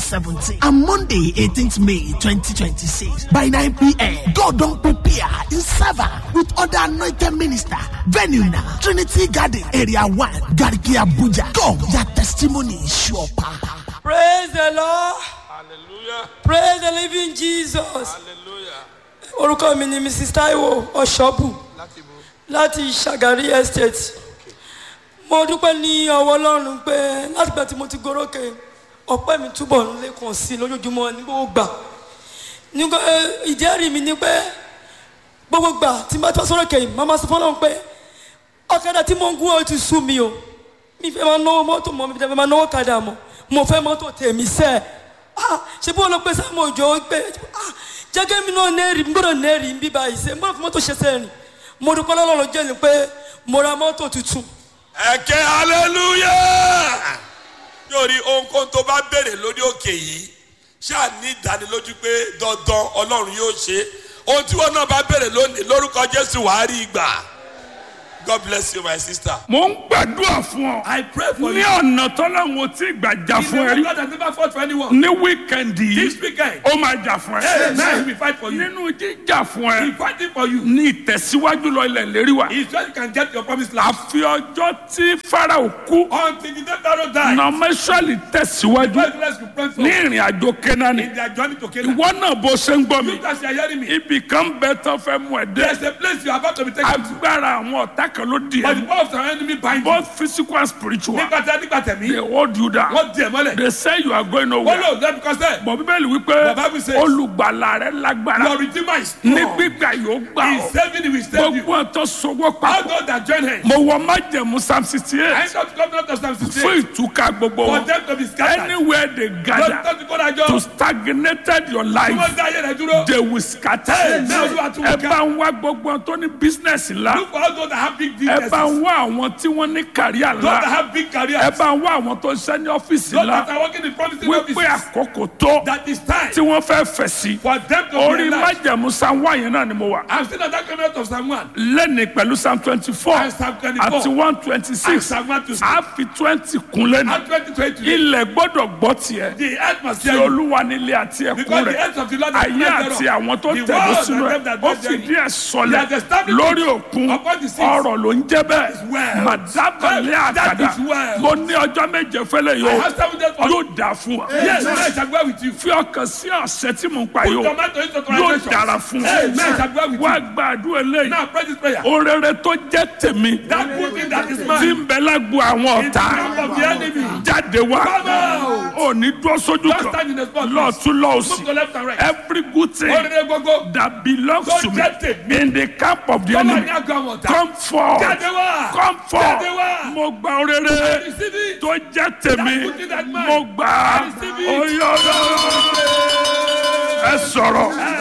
2017 and Monday 18th May 2026 by 9 p.m. God don't prepare in server with other anointed minister. Venue now Trinity Garden Area 1 Garki Abuja. Come, your testimony is sure power. Praise the Lord. Hallelujah. Praise the living Jesus. Hallelujah. Orúkọ mi ni Mrs. Taiwo Ọ̀ṣọ́bù Láti bo. láti Ṣàgárí Estate. Mo dúpẹ́ ní ọwọ́ Ọlọ́run pé látìgbà tí mo ti gorókè ọpẹ́ mi túbọ̀ ń lékun sí i lójoojúmọ́ ní gbogbo gbà. Nígbà ìjẹ́rìí mi ni pé gbogbo gbà tí n bá tọ́ sórókè yìí, màmá sọ fọ́lọ́run pé ọ̀kadà tí mo ń gún ọ ti sú mi o. Mi fẹ́ máa náwó mọ́tò mọ́, mi fẹ́ máa náwó kadà mọ́. Mo fẹ́ mọ́tò tèmi sẹ́ẹ̀. Ah, ṣe bí wọn lọ pé sáàmù òjò pé ah, jẹ́gẹ́ mi náà nẹ́ẹ̀rì n gbọ́dọ̀ nẹ́ẹ̀rì ń bí báyìí ṣe n gbọ́dọ̀ fi mọ́tò ṣe sẹ́ẹ̀rì mo dúpẹ́ lọ́lọ́run jẹ́ ni pé mo ra mọ́tò tuntun Ẹ̀kẹ́ hallelujah. Yóò rí ohunkóhun tó bá béèrè lórí òkè yìí. Ṣáà ní ìdánilójú pé dandan Ọlọ́run yóò ṣe. Ohun tí wọn náà bá béèrè lónìí lórúkọ Jésù wàá rí ìgbà. God bless you my sister. mo ń gbàdúrà fún ọ. I pray for ní you. ọ̀nà tọ́lọ́hún ò tí ì gbà jà He's fún ẹ the rí. God that never fought for anyone. ní wíkẹ̀ndì This yìí weekend, ó máa jà fún hey, ẹ. now he will fight for you. nínú jíjà fún He ẹ fighting for you. ní ìtẹ̀síwájú lọ ilẹ̀ lérí wa. He's just you can get your promised land. àfi ọjọ́ tí farao kú Until the day Pharaoh died, nọmẹsọ̀lì tẹ̀síwájú God bless you pray for ní ìrìn àjò kẹ́nání. in their journey to Canaan. ìwọ náà bó ṣe ń gbọ́ mi You guys are hearing me. ibì kan bẹ tán fẹ́ mú ẹ There's dé. a place you are about to be taken to. agbára àwọn ọ̀tá kan ló di But the ẹ. power of our enemy bind you. both physical and spiritual Nígbà tí a nígbà they tẹ̀mí, hold you down. wọ́n di ẹ̀ mọ́lẹ̀. they say you are going Wọ́n nowhere. lò lẹ́nu kọ́sẹ̀. bọ̀ bíbélì wípé The Bible says- olùgbàlà rẹ lágbára Your redeemer is ní strong. gbígbà yóò gbà He is ọ́ saving you, he will save you. gbogbo ọ̀tọ̀ sọwọ́ All papọ̀ those that join hands. mo wọ májẹ̀mú psalm sixty I eight ain't got to come down to Psalm fún 68. ìtúká gbogbo For wọn them to be scattered. anywhere they Don't gather don't go that to job. stagnated your Tí life wọ́n dá ayé rẹ̀ dúró. they will scatter Hey, now you are too ẹ weak. bá ń wá gbogbo wọn tó ní business ńlá Look for all those that have big ẹ businesses. bá Those ń wá àwọn tí wọ́n ní kàríà that ńlá have big careers. ẹ bá ń wá àwọn tó ń ṣe ní ọ́fíìsì Those ńlá that are working in promising wípé offices. àkókò tó That is time tí wọ́n fẹ́ fẹ̀ sí for them to orí be alive. májẹ̀mú psalm one yẹn náà ni mo wà. I'm still at that covenant of Psalm 1. lẹ́ni pẹ̀lú psalm twenty four And Psalm 24. àti one twenty And six Psalm 1 to 6. a fi twenty kun lẹ́nu And 2020. ilẹ̀ gbọ́dọ̀ gbọ́ tiẹ̀ The earth must tí hear you. olúwa nílé àti ẹ̀kún Because the rẹ̀ earth of the Lord is ayé not àti thereof. àwọn tó The tẹ̀lé world sínú and ẹ̀ them that ó dwell fìdí therein. ẹ̀ sọlẹ̀ He has established lórí it òkun upon the seas. ọ̀rọ̀ ló ń jẹ́ bẹ́ẹ̀ well. màdábàlẹ̀ That àkàdá is well. mo ní ọjọ́ méje fẹ́lẹ̀ I yóò have seven days for yóò dà fún ọ Yes, I shall go with you. fi ọkàn sí ọ̀sẹ̀ tí mo ń pa Put yóò your mind to it to yóò translation. dára fún Hey, man, I ọ shall go with wá you. gbàdúrà eléyìí Now pray this prayer. orere tó jẹ́ tèmi That good thing that is tí mine. ń bẹ lágbo àwọn In the ọ̀tá camp of the enemy. jáde wá Come out. ò ní dúró sójú Don't kan stand in the spot. lọ́ọ̀tún Move lọ́ọ̀sì to left and right. every good thing Orire gbogbo. that belongs Tó to me jẹ́ tèmi. in the camp of the Come on, enemy now go on. come forth Jáde wá. come forth Jáde wá. mo gba orere Receive it. tó jẹ́ tèmi That good thing that mine. mo gbà á Receive it. oyè ọlọ́run ẹ sọ̀rọ̀